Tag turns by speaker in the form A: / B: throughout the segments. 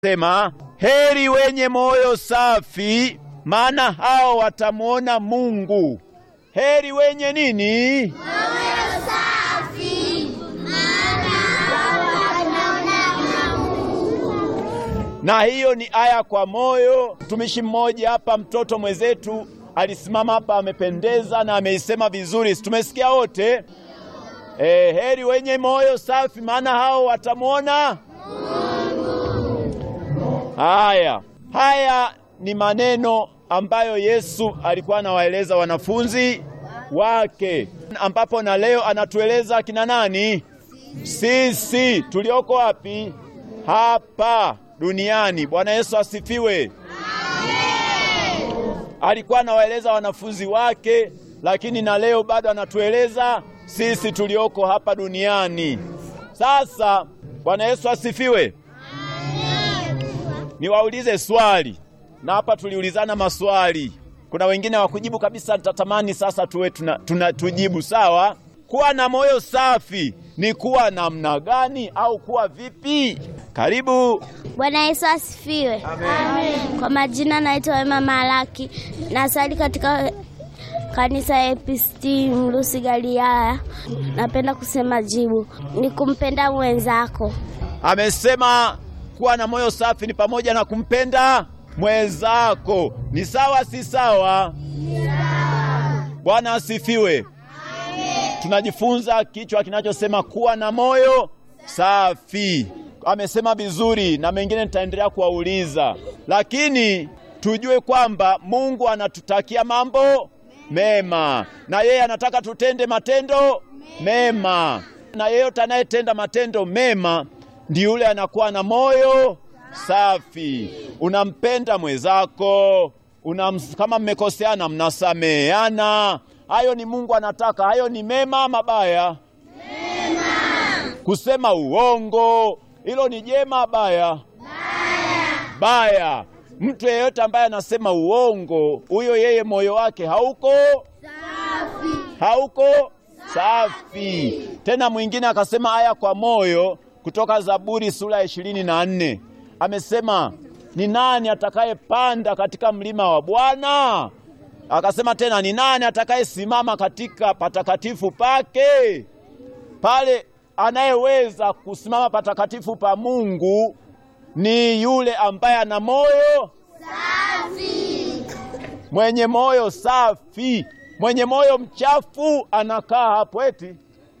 A: Sema, heri wenye moyo safi, maana hao watamwona Mungu. Heri wenye nini?
B: Moyo safi, maana hao wataona Mungu.
A: Na hiyo ni aya kwa moyo. Mtumishi mmoja hapa, mtoto mwenzetu alisimama hapa, amependeza na ameisema vizuri, si tumesikia wote? E, heri wenye moyo safi, maana hao watamwona Haya, haya ni maneno ambayo Yesu alikuwa anawaeleza wanafunzi wake, ambapo na leo anatueleza kina nani? Sisi tulioko wapi? Hapa duniani. Bwana Yesu asifiwe. Alikuwa anawaeleza wanafunzi wake, lakini na leo bado anatueleza sisi tulioko hapa duniani. Sasa Bwana Yesu asifiwe. Niwaulize swali, na hapa tuliulizana maswali. Kuna wengine hawakujibu kabisa, nitatamani sasa tuwe tuna, tuna tujibu. Sawa, kuwa na moyo safi ni kuwa namna gani au kuwa vipi? Karibu.
B: Bwana Yesu asifiwe. Amen. Kwa majina naitwa Wema Malaki, nasali katika kanisa ya EPCT Mlusi Galilaya. Napenda kusema jibu ni kumpenda mwenzako.
A: Amesema kuwa na moyo safi ni pamoja na kumpenda mwenzako. Ni sawa, si sawa? Bwana asifiwe. Tunajifunza kichwa kinachosema kuwa na moyo safi. Amesema vizuri, na mengine nitaendelea kuwauliza, lakini tujue kwamba Mungu anatutakia mambo mema, na yeye anataka tutende matendo mema, na yeyote anayetenda matendo mema ndi yule anakuwa na moyo safi. Unampenda mwenzako, unams, kama mmekoseana mnasameheana. Hayo ni Mungu anataka. Hayo ni mema, mabaya? Mema. Kusema uongo, hilo ni jema, baya? Baya. Baya. Mtu yeyote ambaye anasema uongo, huyo yeye moyo wake hauko safi, hauko safi. Tena mwingine akasema haya kwa moyo kutoka Zaburi sura ya ishirini na nne amesema ni nani atakayepanda katika mlima wa Bwana? Akasema tena ni nani atakayesimama katika patakatifu pake? Pale anayeweza kusimama patakatifu pa Mungu ni yule ambaye ana moyo safi, mwenye moyo safi. Mwenye moyo mchafu anakaa hapo eti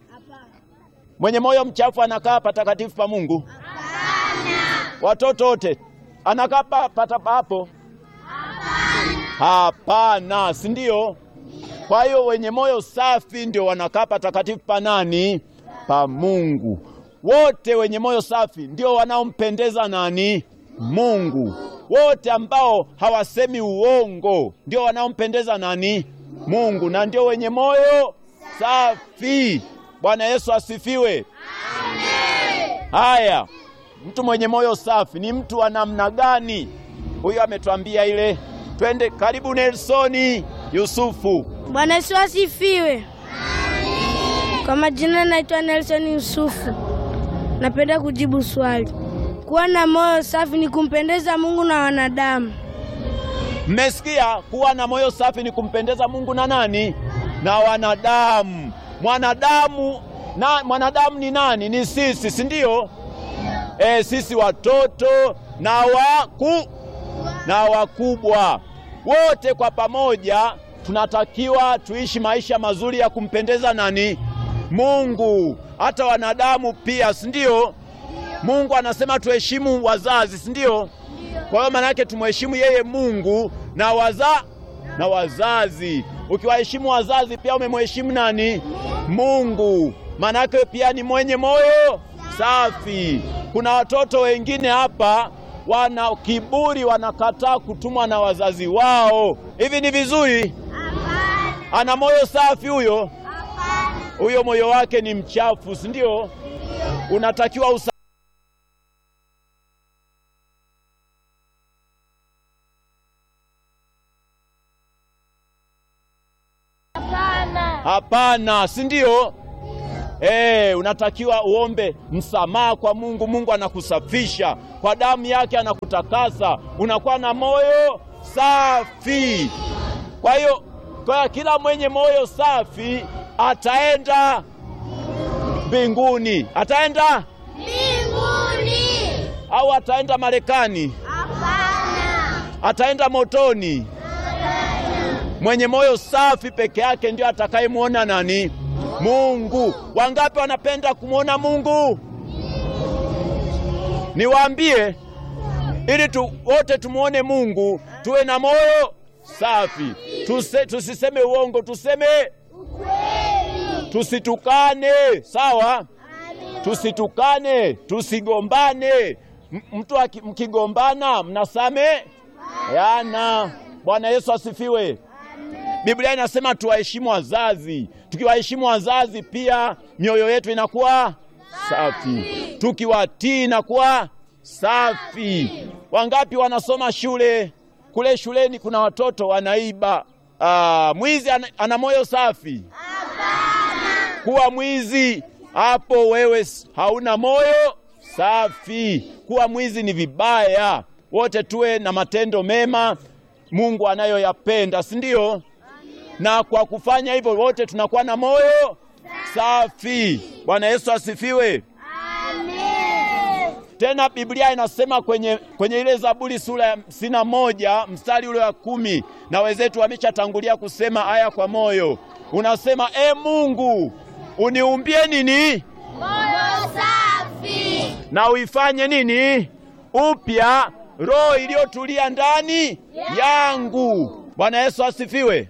A: mwenye moyo mchafu anakaa patakatifu pa Mungu? Hapana. Watoto wote anakaa pata hapo? Hapana, si ndio? Kwa hiyo wenye moyo safi ndio wanakaa patakatifu pa nani? Pa Mungu. Wote wenye moyo safi ndio wanaompendeza nani? Mungu. Wote ambao hawasemi uongo ndio wanaompendeza nani? Mungu, na ndio wenye moyo safi. Bwana Yesu asifiwe. Amen. Haya, mtu mwenye moyo safi ni mtu wa namna gani? Huyo ametuambia ile. Twende karibu, Nelsoni Yusufu.
C: Bwana Yesu asifiwe. Kwa majina naitwa Nelson Yusufu. Napenda kujibu swali. Kuwa na moyo safi ni kumpendeza Mungu na wanadamu.
A: Mmesikia? Kuwa na moyo safi ni kumpendeza Mungu na nani? Na wanadamu. Mwanadamu na mwanadamu ni nani? Ni sisi, si ndio? E, sisi watoto na waku na wakubwa wote kwa pamoja tunatakiwa tuishi maisha mazuri ya kumpendeza nani? Mungu. Hata wanadamu pia, si ndio? Mungu anasema tuheshimu wazazi, si ndio? Kwa hiyo maana yake tumheshimu yeye Mungu na waza na wazazi. Ukiwaheshimu wazazi pia umemheshimu nani? Mungu. Maana yake pia ni mwenye moyo safi. Kuna watoto wengine hapa wana kiburi, wanakataa kutumwa na wazazi wao. Hivi ni vizuri? Hapana. Ana moyo safi huyo? Hapana. Huyo moyo wake ni mchafu, si ndio? Unatakiwa usa Hapana, si ndio? Eh, unatakiwa uombe msamaha kwa Mungu. Mungu anakusafisha kwa damu yake, anakutakasa, unakuwa na moyo safi. Kwa hiyo kwa kila mwenye moyo safi ataenda mbinguni. Ataenda
B: Mbinguni.
A: au ataenda Marekani?
B: Hapana.
A: Ataenda motoni? Mwenye moyo safi peke yake ndio atakayemwona nani? Mungu. Wangapi wanapenda kumwona Mungu? Niwaambie, ili tu, wote tumwone Mungu, tuwe na moyo safi. Tuse, tusiseme uongo, tuseme tusitukane, sawa? Tusitukane, tusigombane. M- Mtu aki- mkigombana mnasame yana. Bwana Yesu asifiwe. Biblia inasema tuwaheshimu wazazi. Tukiwaheshimu wazazi, pia mioyo yetu inakuwa safi. Tukiwatii inakuwa safi. Wangapi wanasoma shule? Kule shuleni kuna watoto wanaiba. Ah, mwizi ana, ana moyo safi? Kuwa mwizi hapo, wewe s- hauna moyo safi. Kuwa mwizi ni vibaya. Wote tuwe na matendo mema Mungu anayoyapenda, si ndio? Na kwa kufanya hivyo wote tunakuwa na moyo safi. Bwana Yesu asifiwe. Tena Biblia inasema kwenye, kwenye ile Zaburi sura ya hamsini na moja mstari ule wa kumi na wenzetu wameshatangulia kusema aya kwa moyo, unasema e Mungu uniumbie nini
B: Moyo safi.
A: na uifanye nini upya roho iliyotulia ndani yangu. Bwana Yesu asifiwe.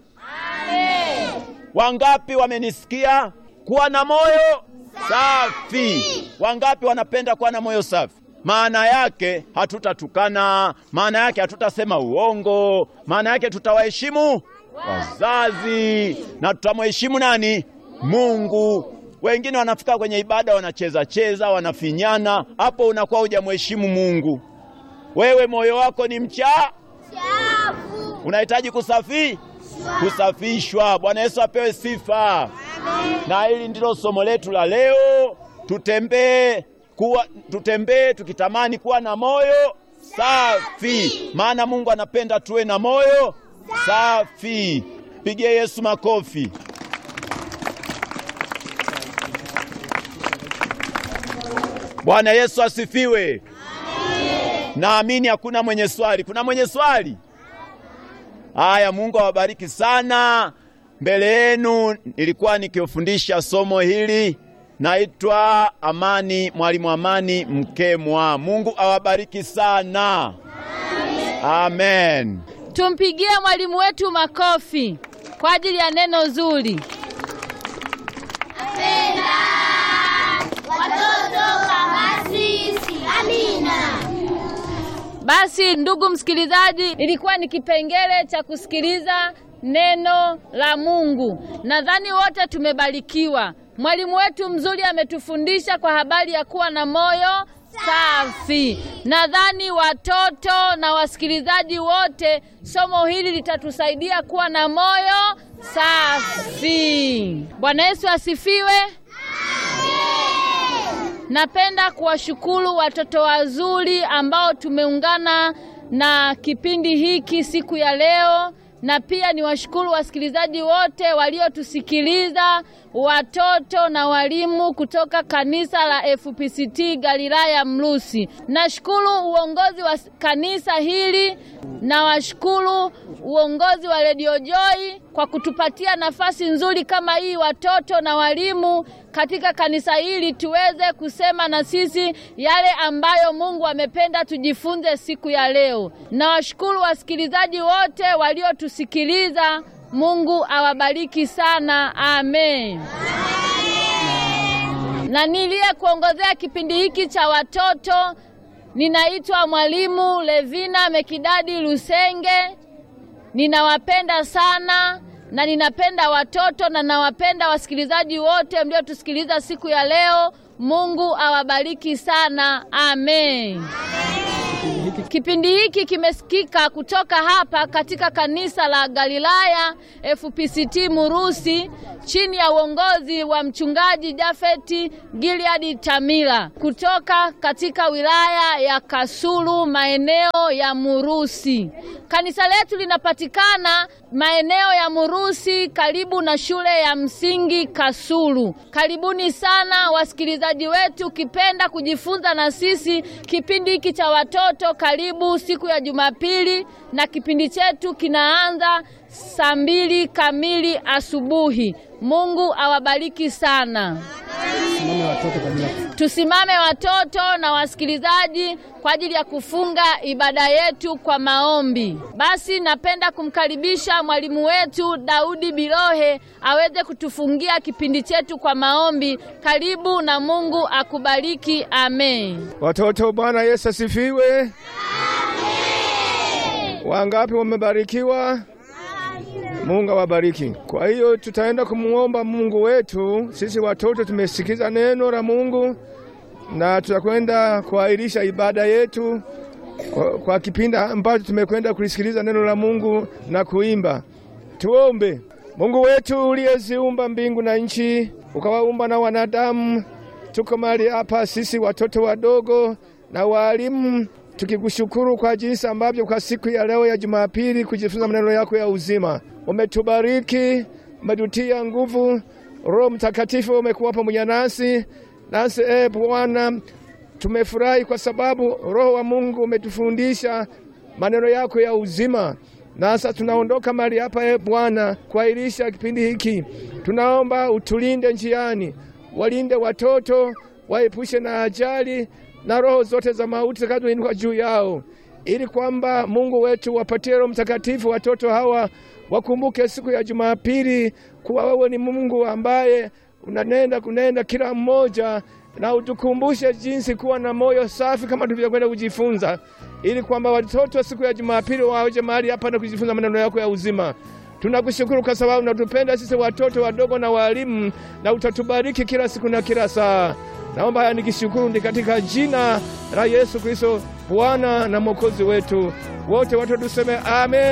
A: Wangapi wamenisikia? Kuwa na moyo safi. Wangapi wanapenda kuwa na moyo safi? Maana yake hatutatukana, maana yake hatutasema uongo, maana yake tutawaheshimu wazazi na tutamheshimu nani? Mungu. Wengine wanafika kwenye ibada wanacheza cheza, wanafinyana, hapo unakuwa hujamheshimu Mungu. Wewe moyo wako ni mcha,
B: Chafu.
A: unahitaji kusafi kusafishwa. Bwana Yesu apewe sifa. Na hili ndilo somo letu la leo. Tutembee kuwa, tutembee tukitamani kuwa na moyo safi, maana Mungu anapenda tuwe na moyo safi. Pigie Yesu makofi. Bwana Yesu asifiwe. Naamini hakuna mwenye swali. Kuna mwenye swali? Haya, Mungu awabariki sana. Mbele yenu nilikuwa nikifundisha somo hili, naitwa Amani, mwalimu Amani Mkemwa. Mungu awabariki sana. Amen.
D: Tumpigie mwalimu wetu makofi kwa ajili ya neno zuri.
B: Watoto kama sisi. Amina.
D: Basi ndugu msikilizaji, ilikuwa ni kipengele cha kusikiliza neno la Mungu. Nadhani wote tumebarikiwa. Mwalimu wetu mzuri ametufundisha kwa habari ya kuwa na moyo safi. Nadhani watoto na wasikilizaji wote, somo hili litatusaidia kuwa na moyo safi. Bwana Yesu asifiwe. Napenda kuwashukuru watoto wazuri ambao tumeungana na kipindi hiki siku ya leo, na pia niwashukuru wasikilizaji wote waliotusikiliza, watoto na walimu kutoka kanisa la FPCT Galilaya Mlusi. Nashukuru uongozi wa kanisa hili na washukuru uongozi wa Radio Joy kwa kutupatia nafasi nzuri kama hii, watoto na walimu katika kanisa hili tuweze kusema na sisi yale ambayo Mungu amependa tujifunze siku ya leo. Nawashukuru wasikilizaji wote waliotusikiliza. Mungu awabariki sana, amen. Na niliye kuongozea kipindi hiki cha watoto ninaitwa mwalimu Levina Mekidadi Lusenge. Ninawapenda sana na ninapenda watoto na nawapenda wasikilizaji wote mliotusikiliza siku ya leo. Mungu awabariki sana, amen.
E: Kipindi hiki.
D: Kipindi hiki kimesikika kutoka hapa katika kanisa la Galilaya FPCT Murusi chini ya uongozi wa mchungaji Jafeti Gilead Tamila kutoka katika wilaya ya Kasulu maeneo ya Murusi. Kanisa letu linapatikana maeneo ya Murusi karibu na shule ya msingi Kasulu. Karibuni sana wasikilizaji wetu, ukipenda kujifunza na sisi kipindi hiki cha watoto, karibu siku ya Jumapili, na kipindi chetu kinaanza saa mbili kamili asubuhi. Mungu awabariki sana.
E: Simame watoto kwa ajili ya
D: Tusimame watoto na wasikilizaji kwa ajili ya kufunga ibada yetu kwa maombi. Basi napenda kumkaribisha mwalimu wetu Daudi Bilohe aweze kutufungia kipindi chetu kwa maombi. Karibu na Mungu akubariki. Amen.
E: Watoto, Bwana Yesu asifiwe. Wangapi wamebarikiwa? Mungu awabariki. Kwa hiyo tutaenda kumuomba Mungu wetu. Sisi watoto tumesikiza neno la Mungu na tutakwenda kuahirisha ibada yetu kwa, kwa kipindi ambacho tumekwenda kulisikiliza neno la Mungu na kuimba. Tuombe. Mungu wetu uliyeziumba mbingu na nchi, ukawaumba na wanadamu, tuko mahali hapa sisi watoto wadogo na walimu, tukikushukuru kwa jinsi ambavyo kwa siku ya leo ya Jumapili kujifunza maneno yako ya uzima. Umetubariki, umetutia nguvu, Roho Mtakatifu umekuwa pamoja nasi nasi. E Bwana, tumefurahi kwa sababu Roho wa Mungu umetufundisha maneno yako ya uzima. Nasa tunaondoka mahali hapa e Bwana kuahirisha kipindi hiki. Tunaomba utulinde njiani, walinde watoto, waepushe na ajali na roho zote za mauti zitakazoinuka juu yao, ili kwamba Mungu wetu wapatie Roho Mtakatifu watoto hawa wakumbuke siku ya Jumapili kuwa wewe ni Mungu ambaye unanenda kunenda kila mmoja, na utukumbushe jinsi kuwa na moyo safi kama tulivyokwenda kujifunza, ili kwamba watoto siku ya Jumapili waje mahali hapa na kujifunza maneno yako ya uzima. Tunakushukuru kwa sababu unatupenda sisi watoto wadogo na walimu, na utatubariki kila siku na kila saa. Naomba haya nikishukuru ni katika jina la Yesu Kristo, Bwana na Mwokozi wetu. Wote watu tuseme amen.